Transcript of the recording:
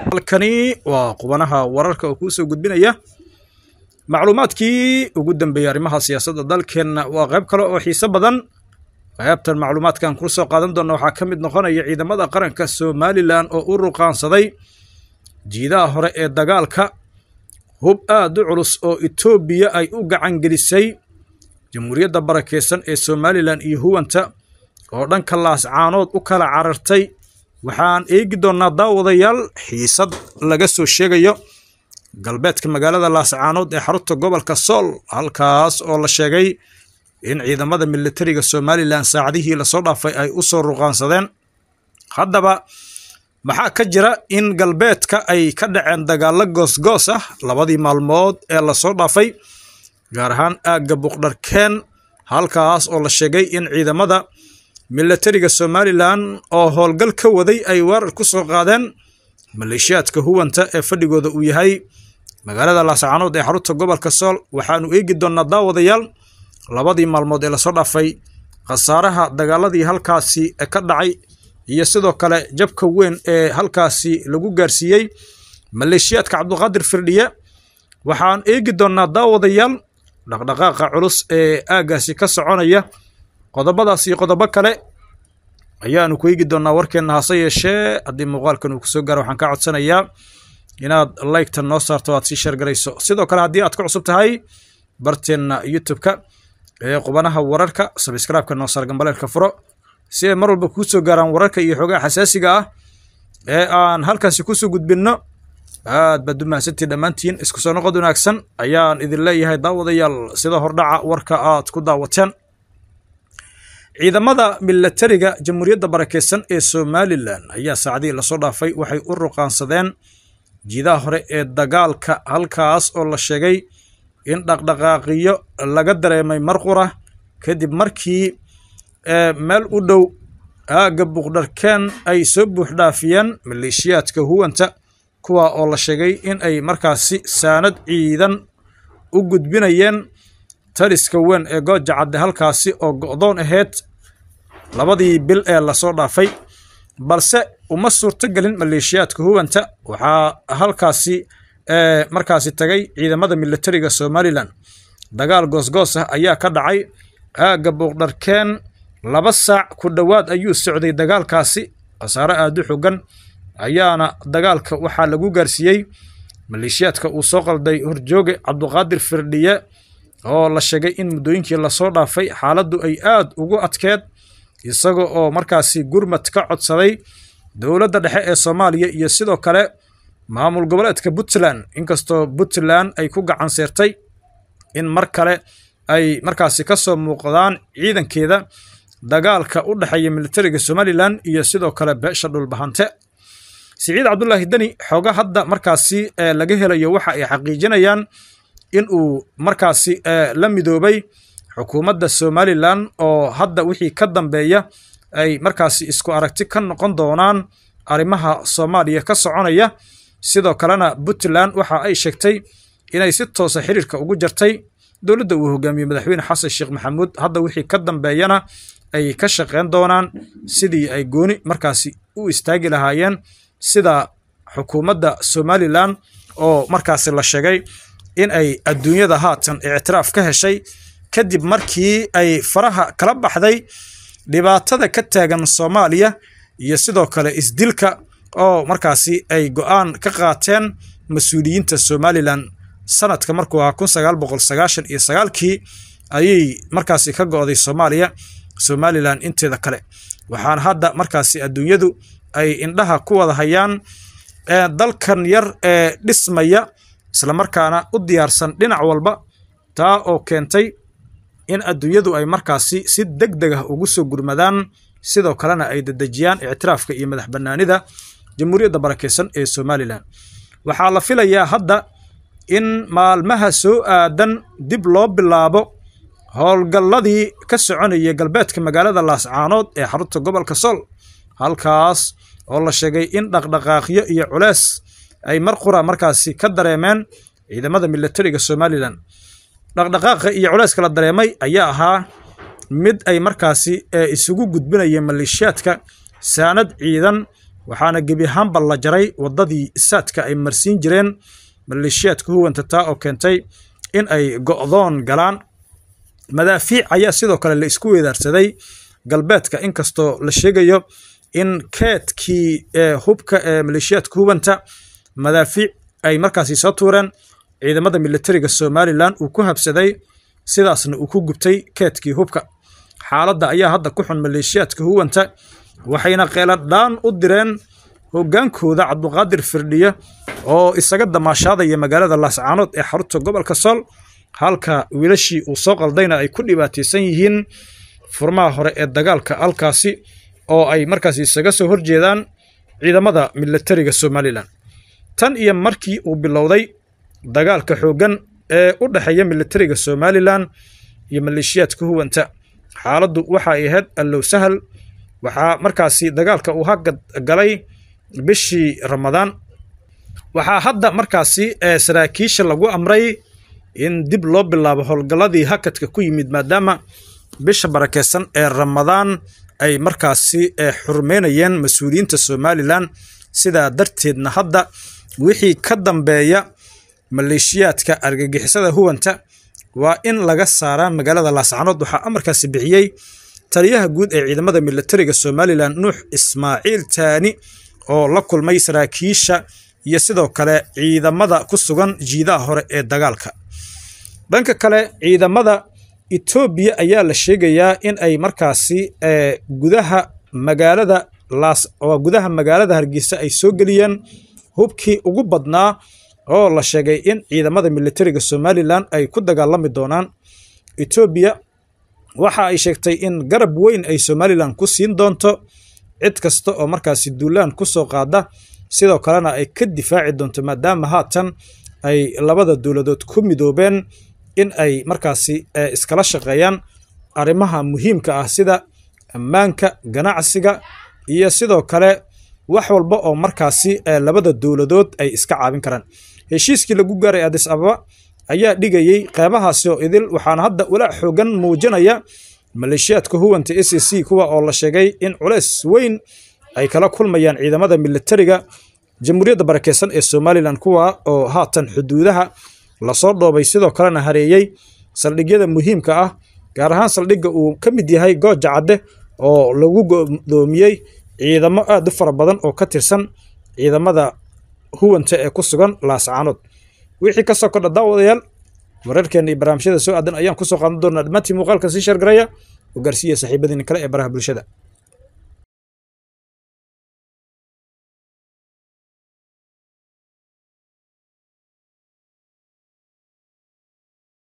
halkani waa qubanaha wararka oo kuu soo gudbinaya macluumaadkii ugu dambeeyey arrimaha siyaasadda dalkeenna waa qayb kale oo xiise badan qaybtan macluumaadkan kula soo qaadan doona waxaa ka mid noqonaya ciidamada qaranka somalilan oo u ruqaansaday jiidaha hore ee dagaalka hub aad u culus oo etoobiya ay u gacangelisay jamhuuriyadda barakeysan ee somalilan iyo huwanta oo dhanka laascaanood u kala carartay waxaan eegi doonnaa daawadayaal xiisad laga soo sheegayo galbeedka magaalada laascaanood ee xarunta gobolka sool halkaas oo la sheegay in ciidamada militariga somalilan saacadihii lasoo dhaafay ay u soo ruqaansadeen haddaba maxaa ka jira in galbeedka ay ka dhaceen dagaallo goosgoos ah labadii maalmood ee lasoo dhaafay gaar ahaan aagga buqdharkeen halkaas oo la sheegay in ciidamada militariga somalilan oo howlgal ka waday ay weerar ku soo qaadeen maleeshiyaadka huwanta ee fadhigooda uu yahay magaalada laascaanood ee xarunta gobolka sool waxaanu eegi doonnaa daawadayaal labadii maalmood ee lasoo dhaafay khasaaraha dagaaladii halkaasi ka dhacay iyo sidoo kale jabka weyn ee halkaasi lagu gaarsiiyey maleeshiyaadka cabduqaadir firdhiye waxaan eegi doonnaa daawadayaal dhaqdhaqaaqa culus ee aaggaasi ka soconaya qodobadaas iyo qodobo kale ayaanu ku eegi doonnaa warkeenna hase yeeshee haddii muuqaalkan uu kusoo gaaro waxaan kaa codsanayaa inaad laygtan noo saarto aad sii sheergarayso sidoo kale haddii aad ka cusub tahay barteenna youtube-ka ee qubanaha wararka sabskraibka noo saar gambaleelka furo si ay mar walba kuu soo gaaraan wararka iyo xoogaha xasaasiga ah ee aan halkaasi kusoo gudbinno aad baad u mahadsantiin dhammaantiin isku soo noqod wanaagsan ayaan idin leeyahay daawadayaal sida hordhaca warka aad ku daawateen ciidamada militariga jamhuuriyadda barakeysan ee somalilan ayaa saacadihii lasoo dhaafay waxay u ruqaansadeen jiidaha hore ee dagaalka halkaas oo la sheegay in dhaqdhaqaaqiyo laga dareemay marqura kadib markii meel u dhow aagga buqdharkeen ay soo buuxdhaafiyeen maleeshiyaadka huwanta kuwa oo la sheegay in ay markaasi saanad ciidan u gudbinayeen taliska weyn ee gooja cadde halkaasi oo go'doon ahayd labadii bil ee lasoo dhaafay balse uma suurtogelin maleeshiyaadka huwanta waxaa halkaasi markaasi tagay ciidamada militariga somalilan dagaal goosgoos ah ayaa ka dhacay aagga buuqdharkeen laba saac ku dhowaad ayuu socday dagaalkaasi khasaare aada u xogan ayaana dagaalka waxaa lagu gaarsiiyey maleeshiyaadka uu soo qalday horjooge cabduqaadir firdhiye oo la sheegay in muddooyinkii lasoo dhaafay xaaladdu ay aad ugu adkeed isaga oo markaasi gurmad ka codsaday dowladda dhexe ee soomaaliya iyo sidoo kale maamul goboleedka puntland inkastoo puntland ay ku gacan seertay in mar kale ay markaasi ka soo muuqdaan ciidankeeda dagaalka u dhexeeya militariga somalilan iyo sidoo kale beesha dhulbahante siciid cabdulaahi deni xooga hadda markaasi laga helayo waxa ay xaqiijinayaan in uu markaasi la midoobay xukuumadda somalilan oo hadda wixii ka dambeeya ay markaasi isku aragti ka noqon doonaan arrimaha soomaaliya ka soconaya sidoo kalena puntland waxa ay sheegtay inay si toosa xiriirka ugu jartay dowladda uu hogaamiyey madaxweyne xasan sheekh maxamuud hadda wixii ka dambeeyana ay ka shaqeyn doonaan sidii ay gooni markaasi u istaagi lahaayeen sida xukuumadda somalilan oo markaasi la sheegay in ay adduunyada haatan ictiraaf ka heshay kadib markii ay faraha kala baxday dhibaatada ka taagan soomaaliya iyo sidoo kale isdilka oo markaasi ay go'aan ka qaateen mas-uuliyiinta somalilan sanadka markuu ahaa kun sagaal boqol sagaashan iyo sagaalkii ayay markaasi ka go'day soomaaliya somalilan inteeda kale waxaana hadda markaasi adduunyadu ay indhaha ku wada hayaan dalkan yar ee dhismaya islamarkaana u diyaarsan dhinac walba taa oo keentay in adduunyadu ay markaasi si deg deg ah ugu soo gurmadaan sidoo kalena ay dedejiyaan ictiraafka iyo madax bannaanida jamhuuriyadda barakeysan ee somalilan waxaa la filayaa hadda in maalmaha soo aadan dib loo bilaabo howlgalladii ka soconayay galbeedka magaalada laascaanood ee xarunta gobolka sool halkaas oo la sheegay in dhaqdhaqaaqyo iyo culees ay mar qura markaasi ka dareemeen ciidamada militariga somalilan dhaqdhaqaaqa iyo culeyska la dareemay ayaa ahaa mid ay markaasi isugu gudbinayeen maleeshiyaadka saanad ciidan waxaana gebi ahaanba la jaray waddadii saadka ay marsiin jireen maleeshiyaadka huwanta taa oo keentay in ay go'doon galaan madaafiic ayaa sidoo kale la isku weedaarsaday galbeedka inkastoo la sheegayo in keedkii hubka ee maleeshiyaadka hubanta madaafiic ay markaasi soo tuureen ciidamada militariga somalilan uu ku habsaday sidaasna uu ku gubtay keedkii hubka xaaladda ayaa hadda ku xun maleeshiyaadka huwanta waxayna qeeladhaan u direen hogaankooda cabduqaadir firdhiye oo isaga damaashaadaya magaalada laascaanood ee xarunta gobolka sool halka wiilashii uu soo qaldayna ay ku dhibaataysan yihiin furmaha hore ee dagaalka halkaasi oo ay markaasi isaga soo horjeedaan ciidamada militariga somalilan tan iyo markii uu bilowday dagaalka xooggan ee u dhexeeya militariga somalilan iyo maleeshiyaadka huwanta xaaladdu waxa ay ahayd allow sahal waxaa markaasi dagaalka uu hagad galay bishii ramadaan waxaa hadda markaasi saraakiisha lagu amray in dib loo bilaabo howlgalladii hakadka ku yimid maadaama bisha barakeysan ee ramadaan ay markaasi xurmeynayeen mas-uuliyiinta somalilan sidaa darteedna hadda wixii ka dambeeya maleeshiyaadka argagixisada huwanta waa in laga saaraa magaalada laascanood waxaa amarkaasi bixiyey taliyaha guud ee ciidamada militariga somalilan nuux ismaaciil taani oo la kulmay saraakiisha iyo sidoo kale ciidamada ku sugan jiidaha hore ee dagaalka dhanka kale ciidamada etoobiya ayaa la sheegayaa in ay markaasi gudaha magaalada laas gudaha magaalada hargeysa ay soo geliyeen hubkii ugu badnaa oo la sheegay in ciidamada militariga somalilan ay ku dagaalami doonaan etoobiya waxa ay sheegtay in garab weyn ay somalilan ku siin doonto cid kasta oo markaasi duulaan ku soo qaada sidoo kalena ay ka difaaci doonto maadaama haatan ay labada dowladood ku midoobeen in ay markaasi iskala shaqeeyaan arrimaha muhiimka ah sida ammaanka ganacsiga iyo sidoo kale wax walba oo markaasi labada dowladood ay iska caabin karaan heshiiskii lagu gaaray adis ababa ayaa dhigayey qeybahaasi oo idil waxaana hadda walaac xoogan muujinaya maleeshiyaadka huwanta s c kuwa oo la sheegay in culeys weyn ay kala kulmayaan ciidamada militariga jamhuuriyadda barakeysan ee somalilan kuwa oo haatan xuduudaha lasoo dhoobay sidoo kalena hareeyey saldhigyada muhiimka ah gaar ahaan saldhigga uu ka mid yahay gooja cadde oo lagu godoomiyey ciidamo aad u fara badan oo ka tirsan ciidamada huwanta ee ku sugan laascaanood wixii ka soo kordha daawadayaal wararkeena iyo barnaamijyada soo aadan ayaan kusoo qaadan doonaa dhammaantii muuqaalka sii shargaraya oo gaarsiiya saaxiibadiina kale ee baraha bulshada